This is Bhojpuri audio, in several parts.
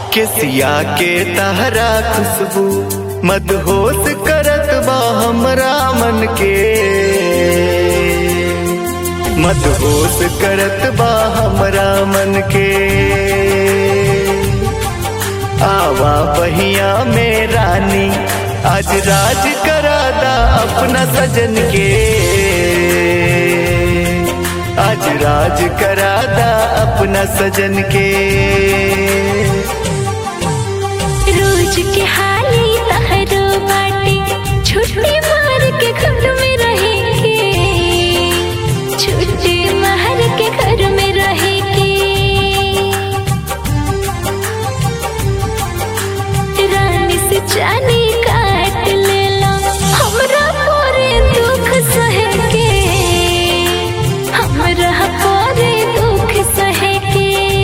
केसिया के तहरा खुशबू मदहोश करत बा हमरा मन के मदहोश करत बा हमरा मन के आवा पहिया में रानी आज राज करादा अपना सजन के आज राज करादा अपना सजन के रोज के हाली तहरो बाटे छुट्टी मार के घर में रहेंगे छुट्टी मार के घर में रहेंगे रानी से जानी काट ले लो हमरा पूरे दुख सहे के हमरा पूरे दुख सहे के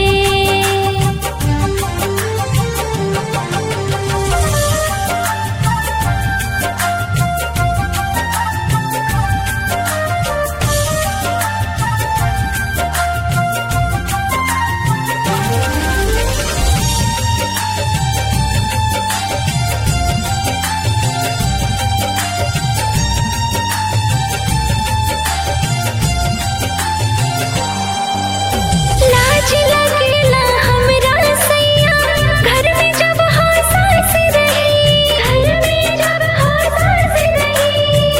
लाज लगेला हमरा सैया घर में जब हंसास रही घर में जब हंसास रही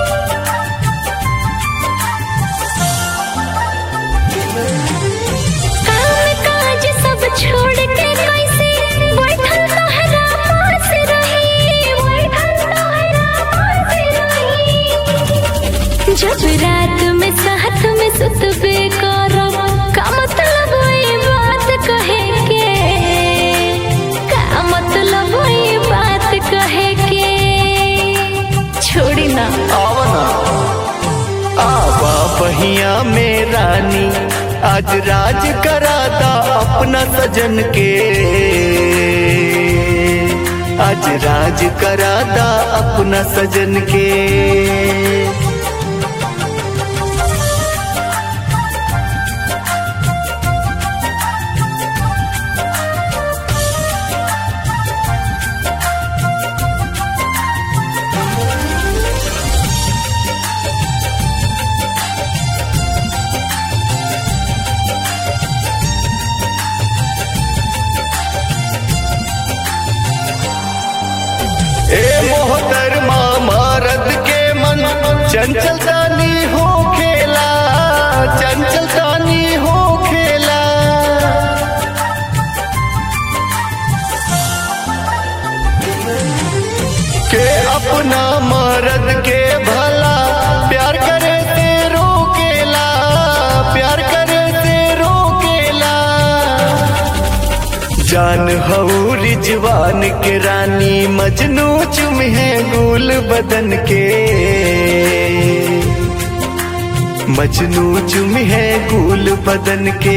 काम काज सब छोड़ के कैसे बैठल तोहरा पास रही बैठल तोहरा पास रही जब रात में साथ में सुतबे करब का मतलब ई बात कहे के का मतलब ई बात कहे के छोड़ी ना आवना आवा पहिया में रानी आज राज करादा अपना सजन के आज राज करादा अपना सजन के ए मोहतरमा मरद के मन चंचलतानी हो खेला चंचलतानी हो खेला के अपना मरद के भला प्यार करे से रोकेला प्यार करे से रोकेला जान हऊ रिजवान के रानी मजनू चुम है गुल बदन के मजनू चुम है गुल बदन के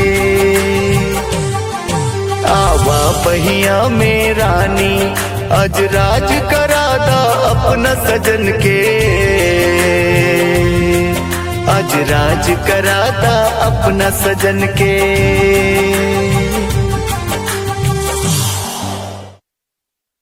आवा पहिया में रानी आज राज करादा अपना सजन के आज राज करादा अपना सजन के